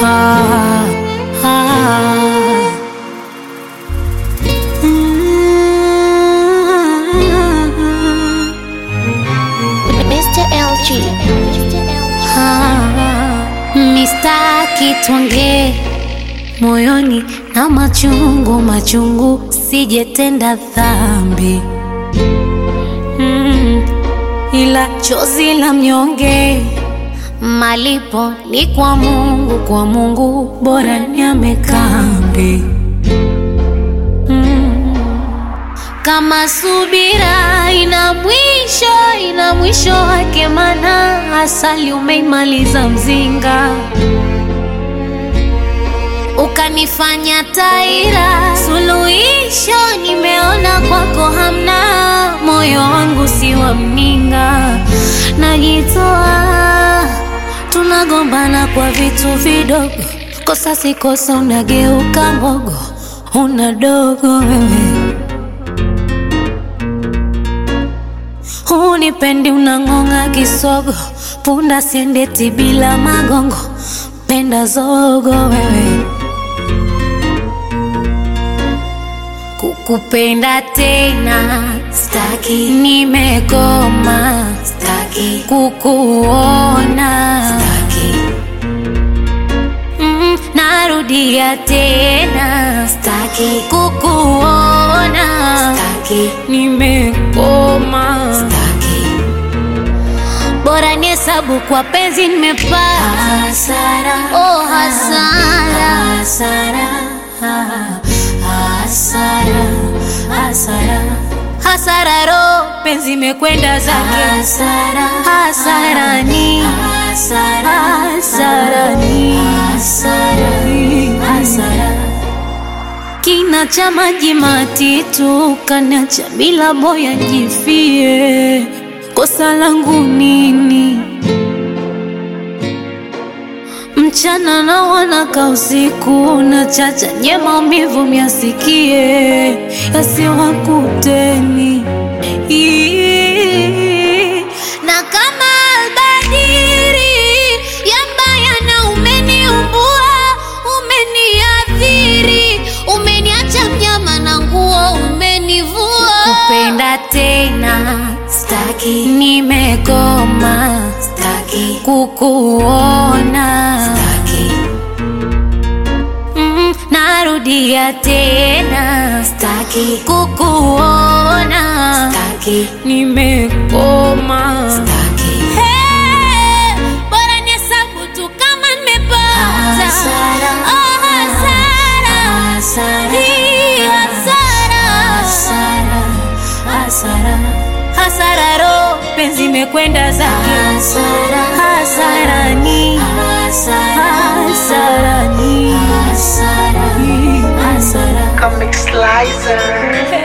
ah, ah. Mm. Mr. LG. Ah, mistaki tuongee moyoni na machungu machungu, sijetenda dhambi mm, ila chozi la mnyonge malipo ni kwa Mungu, kwa Mungu bora niame kambi mm. Kama subira ina mwisho, ina mwisho wake, mana asali umeimaliza mzinga, ukanifanya taira. Suluhisho nimeona kwako hamna, moyo wangu si wa mninga, najitoa. Tunagombana kwa vitu vidogo, kosa si kosa, unageuka mbogo, una dogo wewe Hunipendi, unang'ong'a kisogo, punda siendeti bila magongo, penda zogo wewe. Kukupenda tena staki, nimekoma staki, kukuona staki, mm, narudia tena staki, kukuona staki, nimekoma staki bora ni hesabu kwa penzi nimepata hasara, oh hasara, hasara, hasara, hasara, hasara, ro penzi imekwenda zake hasara, hasarani, hasarani, hasara kina cha maji matitu kanacha bila boya jifie, kosa langu nini? Mchana na wanaka usiku na chacha nye maumivu myasikie yasiwakuteni Ii. na kama albadiri yambaya na umeniumbua umeniadhiri umeniacha mnyama na nguo umenivua kupenda tena staki nimekoma staki kukuona staki mm, narudia tena staki kukuona staki nimekoma staki Hey, bora nihesabu tu kama nimepata Hasara. Oh, hasara. Hii hasara. Hasara ro penzi imekwenda zake hasarani hasarani hasara Comic Slicer.